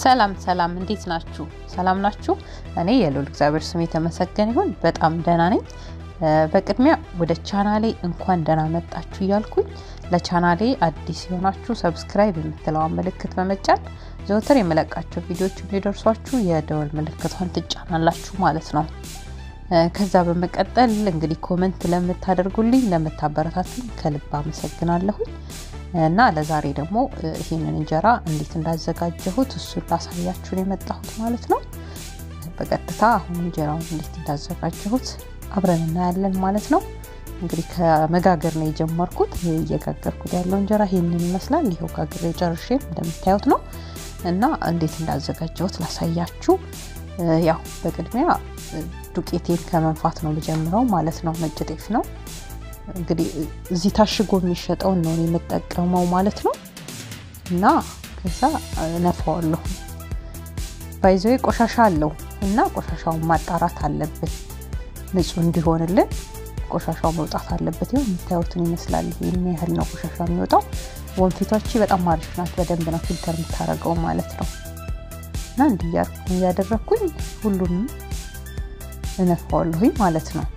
ሰላም ሰላም፣ እንዴት ናችሁ? ሰላም ናችሁ? እኔ የልዑል እግዚአብሔር ስም የተመሰገነ ይሁን በጣም ደህና ነኝ። በቅድሚያ ወደ ቻናሌ እንኳን ደህና መጣችሁ እያልኩኝ ለቻናሌ አዲስ የሆናችሁ ሰብስክራይብ የምትለዋን ምልክት በመጫን ዘወትር የመለቃቸው ቪዲዮዎች እንዲደርሷችሁ የደወል ምልክቷን ትጫናላችሁ ማለት ነው። ከዛ በመቀጠል እንግዲህ ኮመንት ለምታደርጉልኝ ለምታበረታቱኝ ከልብ አመሰግናለሁኝ እና ለዛሬ ደግሞ ይህንን እንጀራ እንዴት እንዳዘጋጀሁት እሱን ላሳያችሁን የመጣሁት ማለት ነው። በቀጥታ አሁን እንጀራውን እንዴት እንዳዘጋጀሁት አብረን እናያለን ማለት ነው። እንግዲህ ከመጋገር ነው የጀመርኩት። እየጋገርኩት ያለው እንጀራ ይህንን ይመስላል። ይኸው ጋግሬ ጨርሼ እንደምታዩት ነው እና እንዴት እንዳዘጋጀሁት ላሳያችሁ። ያው በቅድሚያ ዱቄቴን ከመንፋት ነው የምጀምረው ማለት ነው። ነጭ ጤፍ ነው እንግዲህ እዚህ ታሽጎ የሚሸጠውን ነው የምጠቀመው ማለት ነው። እና ከዛ ነፋዋለሁ። ባይዘዌ ቆሻሻ አለው እና ቆሻሻውን ማጣራት አለብን ንጹህ እንዲሆንልን ቆሻሻው መውጣት አለበት። ይሁን የምታዩትን ይመስላል። ይህን ያህል ነው ቆሻሻ የሚወጣው። ወንፊቷች በጣም አሪፍ ናት። በደንብ ነው ፊልተር የምታደርገው ማለት ነው። እና እንዲህ እያደረግኩኝ ሁሉንም እነፋዋለሁኝ ማለት ነው።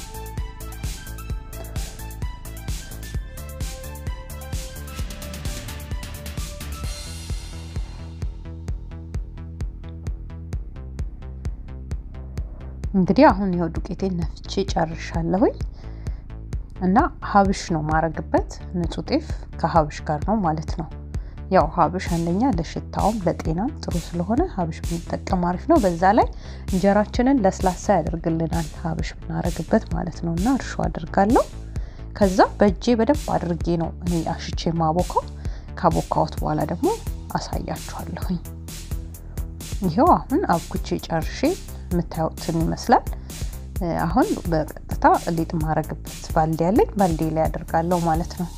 እንግዲህ አሁን ይኸው ዱቄቴን ነፍቼ ጨርሻለሁኝ እና ሀብሽ ነው ማረግበት። ንጹህ ጤፍ ከሀብሽ ጋር ነው ማለት ነው። ያው ሀብሽ አንደኛ ለሽታውም ለጤናም ጥሩ ስለሆነ ሀብሽ ብንጠቀም አሪፍ ነው። በዛ ላይ እንጀራችንን ለስላሳ ያደርግልናል ሀብሽ ብናረግበት ማለት ነው። እና እርሾ አድርጋለሁ። ከዛ በእጄ በደንብ አድርጌ ነው እኔ አሽቼ ማቦካው። ካቦካዎት በኋላ ደግሞ አሳያችኋለሁኝ። ይኸው አሁን አብኩቼ ጨርሼ የምታዩትን ይመስላል። አሁን በቀጥታ ሊጥ ማረግበት ባልዲ ያለኝ ባልዲ ላይ አደርጋለሁ ማለት ነው።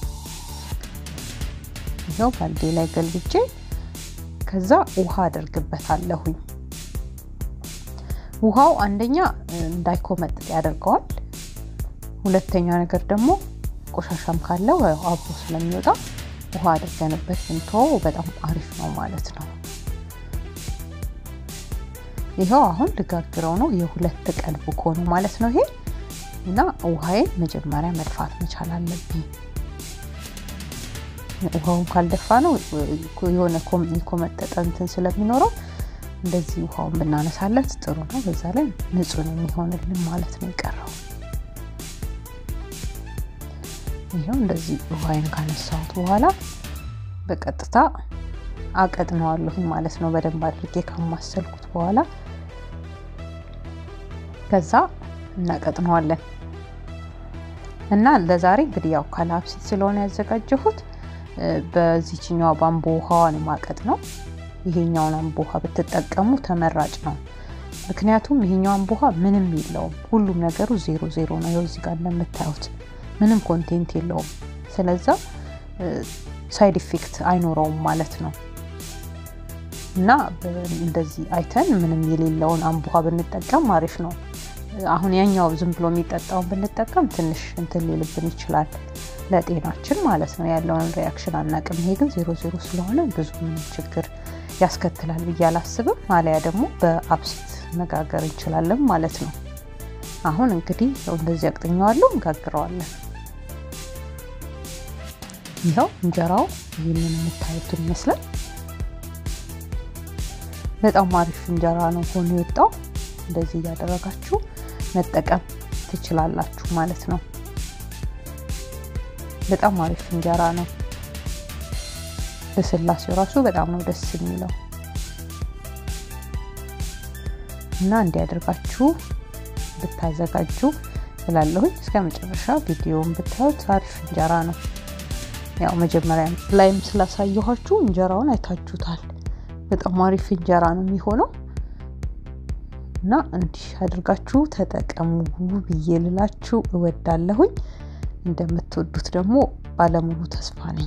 ይኸው ባልዲ ላይ ገልብጬ ከዛ ውሃ አደርግበታለሁኝ። ውሃው አንደኛ እንዳይኮመጥጥ ያደርገዋል። ሁለተኛ ነገር ደግሞ ቆሻሻም ካለው አብሮ ስለሚወጣ ውሃ አድርገንበት ብንቶ በጣም አሪፍ ነው ማለት ነው። ይኸው አሁን ልጋግረው ነው። የሁለት ቀን ቡኮ ነው ማለት ነው ይሄ እና ውሃዬን መጀመሪያ መድፋት መቻል አለብኝ። ውሃውን ካልደፋ ነው የሆነ የኮመጠጠ እንትን ስለሚኖረው እንደዚህ ውሃውን ብናነሳለት ጥሩ ነው። በዛ ላይ ንጹህ ነው የሚሆንልን ማለት ነው የቀረው። ይኸው እንደዚህ ውሃዬን ካነሳሁት በኋላ በቀጥታ አቀጥነዋለሁኝ ማለት ነው። በደንብ አድርጌ ካማሰልኩት በኋላ ከዛ እናቀጥነዋለን እና ለዛሬ እንግዲህ ያው ካላፕሲት ስለሆነ ያዘጋጀሁት በዚችኛዋ ባምቦ ውሃዋን ማቀጥ ነው። ይሄኛውን አምቦ ውሃ ብትጠቀሙ ተመራጭ ነው። ምክንያቱም ይሄኛው አምቦ ውሃ ምንም የለውም። ሁሉም ነገሩ ዜሮ ዜሮ ነው። ይኸው እዚህ ጋር እንደምታዩት ምንም ኮንቴንት የለውም። ስለዛ ሳይድ ኢፌክት አይኖረውም ማለት ነው። እና እንደዚህ አይተን ምንም የሌለውን አምቦ ውሃ ብንጠቀም አሪፍ ነው። አሁን ያኛው ዝም ብሎ የሚጠጣውን ብንጠቀም ትንሽ እንትን ሊልብን ይችላል ለጤናችን ማለት ነው። ያለውን ሪያክሽን አናቅም። ይሄ ግን ዜሮ ዜሮ ስለሆነ ብዙ ምንም ችግር ያስከትላል ብዬ አላስብም። አሊያ ደግሞ በአብሲት መጋገር እንችላለን ማለት ነው። አሁን እንግዲህ እንደዚህ አቅጥኘዋለሁ፣ እንጋግረዋለን። ይኸው እንጀራው ይህንን የምታዩትን ይመስላል። በጣም አሪፍ እንጀራ ነው ሆኖ የወጣው። እንደዚህ እያደረጋችሁ መጠቀም ትችላላችሁ ማለት ነው። በጣም አሪፍ እንጀራ ነው። ለስላሴው ራሱ በጣም ነው ደስ የሚለው እና እንዲያደርጋችሁ ብታዘጋጁ እላለሁኝ። እስከ መጨረሻ ቪዲዮውን ብታዩት አሪፍ እንጀራ ነው። ያው መጀመሪያ ላይም ስላሳየኋችሁ እንጀራውን አይታችሁታል። በጣም አሪፍ እንጀራ ነው የሚሆነው እና እንዲህ አድርጋችሁ ተጠቀሙ ብዬ ልላችሁ እወዳለሁኝ። እንደምትወዱት ደግሞ ባለሙሉ ተስፋ ነኝ።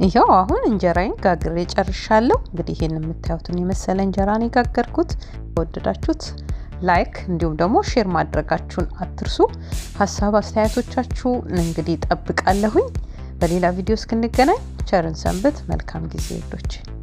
ይኸው አሁን እንጀራዬን ጋግሬ ጨርሻለሁ። እንግዲህ ይህን የምታዩትን የመሰለ እንጀራ ነው የጋገርኩት። ከወደዳችሁት ላይክ እንዲሁም ደግሞ ሼር ማድረጋችሁን አትርሱ። ሀሳብ አስተያየቶቻችሁ እንግዲህ ጠብቃለሁኝ። በሌላ ቪዲዮ እስክንገናኝ ቸርን ሰንብት። መልካም ጊዜ ዶች